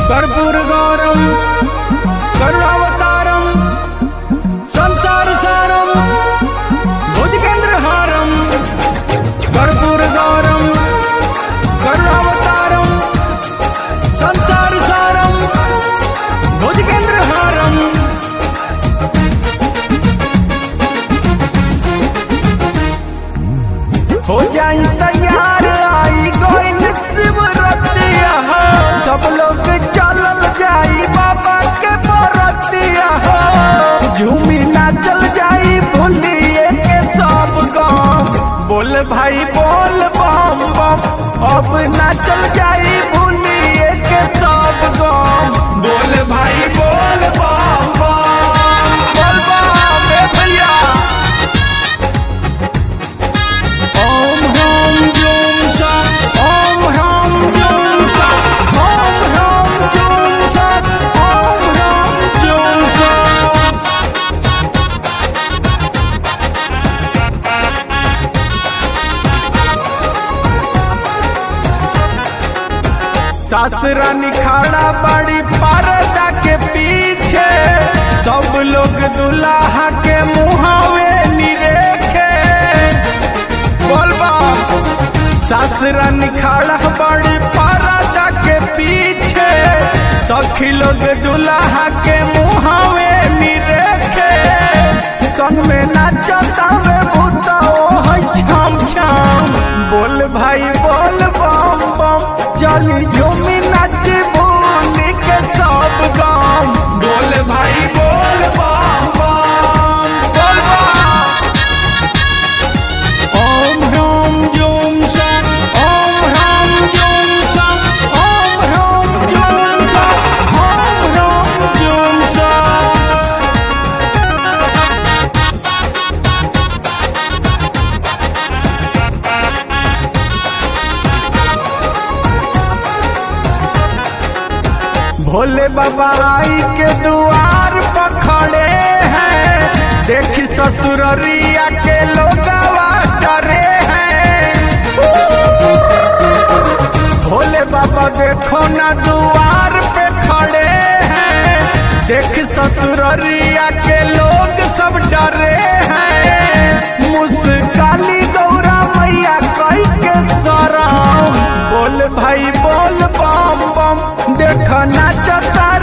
कर्पूर गौरम करुणावतारम संसार सारम भुजगेंद्र हारम कर्पूर गौरम करुणावतारम संसार सारम भुजगेंद्र हारम हो जाई तैयार आई गोइल शिवरतिया हो सब लोग चलल जाई बाबा के बरतिया हो झूमी नाचल जाई भूलिए के सब गाँव बोल भाई बोल बम बम अब नाचल जाई भूलिए के सब गाँव बोल भाई बोल बम बम बोल बम रे भैया ओम ह्रां जूं सा ओम ह्रां जूं सा ओम ह्रां जूं सा ओम ह्रां जूं सा सासरा निखाड़ा बड़ी पर्दा के पीछे सब लोग दुल्हा के मुहावे निरेखे बोलबा सासरा निखाड़ा बड़ी पर्दा के पीछे सखी लोग दुल्हा के मुहावे निरेखे संग में नाचता वे भूता ओ है छम छम बोल भाई बोल बम बम चली झूमी नाच भूली के सब गाम बोल भाई बोल बम बम बोल बम ओम ह्रां जूं सा ओम ह्रां जूं सा ओम ह्रां जूं सा ओम ह्रां जूं सा भोले बाबा आई के दुआर पर खड़े हैं देखी ससुररिया के लोगवा डरे हैं भोले बाबा देखो ना दुआर पे खड़े हैं देख ससुररिया के लोग सब डरे हैं मुस्काली गौरा मैया कई के सराम बोल भाई बोल बम बम देख नाचता